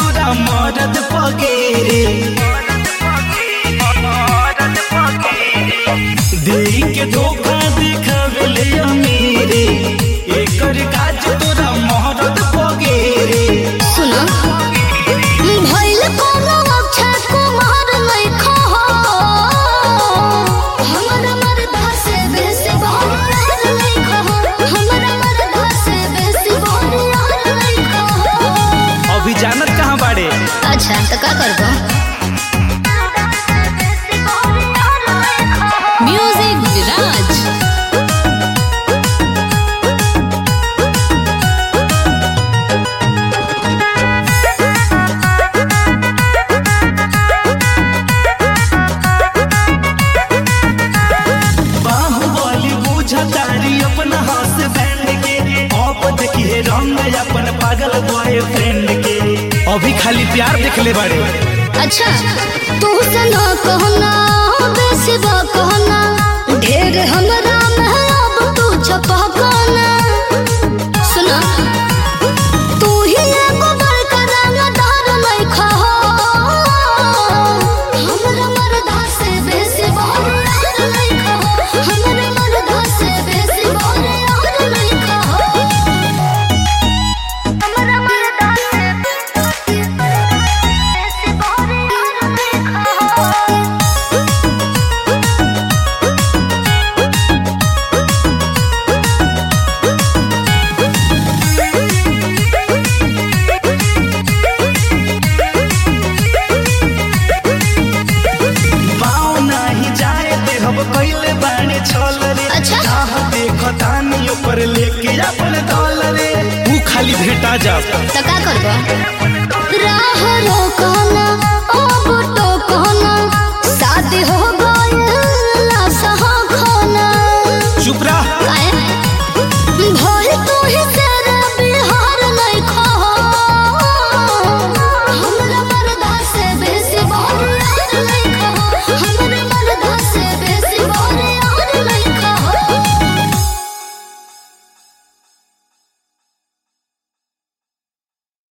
तोरा मरद पगेरे देई के धोखा देखावेले अमीरे एकर काज तोरा मरद पगेरे सुनो भइल कोनो अक्षय कुमार लइखो हो हमरा मरदा से बेसी बहरार लइखो हो हमरा मरदा से बेसी बहरार लइखो हो अभी जानत कहाँ बाड़े अच्छा तो का करबो म्यूजिक विराज बाहुबली बुझतारी अपना हाथ बैंड के आप देखिए रंग अपन पागल बॉयफ्रेंड के अभी खाली प्यार देखले बाड़े अच्छा तू सना कहना बेसी बा कहना ढेर हमरा में अब तू छपा कहना सुना तू ही एगो बड़का रंगदार लइखा हो हमरा मरदा से बेसी बहरार लइखा हो हमरा मरदा से बेसी बहरार लइखा हो हमरा मरदा से बेसी बहरार लइखा हो पाँव नहीं जाए दे हम कैले बाड़े छल रे अच्छा। चाह देखतानी ऊपर लेके अपन दल रे तू खाली भेटा जा तो का करबो राह रोकना